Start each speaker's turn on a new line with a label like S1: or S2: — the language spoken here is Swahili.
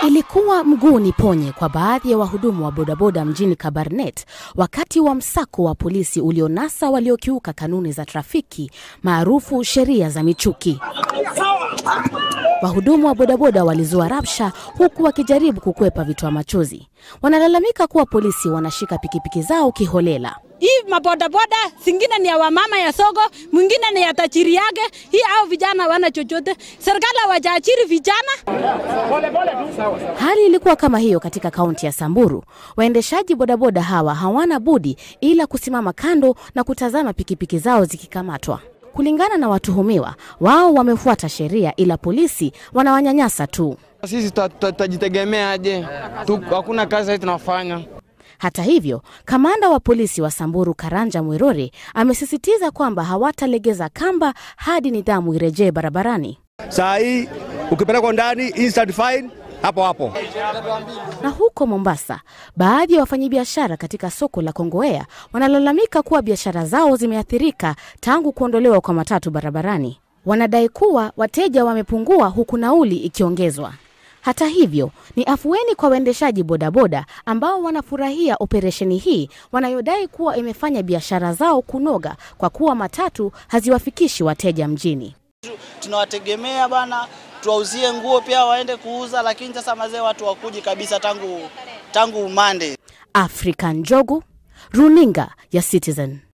S1: Ilikuwa mguu ni ponye kwa baadhi ya wahudumu wa bodaboda mjini Kabarnet wakati wa msako wa polisi ulionasa waliokiuka kanuni za trafiki maarufu sheria za michuki. Wahudumu wa bodaboda walizua rabsha huku wakijaribu kukwepa vitoa machozi. Wanalalamika kuwa polisi wanashika pikipiki zao kiholela.
S2: Hii mabodaboda zingine ni ya wamama ya soko, mwingine ni ya tajiri yake. Hii au vijana wana chochote, serikali hawajaajiri vijana.
S1: Hali ilikuwa kama hiyo katika kaunti ya Samburu. Waendeshaji bodaboda hawa hawana budi ila kusimama kando na kutazama pikipiki zao zikikamatwa. Kulingana na watuhumiwa, wao wamefuata sheria, ila polisi wanawanyanyasa tu.
S3: Sisi tutajitegemea aje? Tu- Hakuna kazi hii tunafanya.
S1: Hata hivyo, kamanda wa polisi wa Samburu Karanja Mwirori amesisitiza kwamba hawatalegeza kamba hadi nidhamu irejee barabarani.
S4: Saa hii ukipelekwa ndani instant fine hapo hapo.
S1: Na huko Mombasa, baadhi ya wafanyabiashara katika soko la Kongowea wanalalamika kuwa biashara zao zimeathirika tangu kuondolewa kwa matatu barabarani. Wanadai kuwa wateja wamepungua huku nauli ikiongezwa. Hata hivyo, ni afueni kwa waendeshaji bodaboda ambao wanafurahia operesheni hii wanayodai kuwa imefanya biashara zao kunoga kwa kuwa matatu haziwafikishi wateja mjini.
S5: tunawategemea bana, tuwauzie nguo pia waende kuuza, lakini sasa mazee watu wakuji kabisa tangu tangu Monday.
S1: African Njogu, runinga ya Citizen.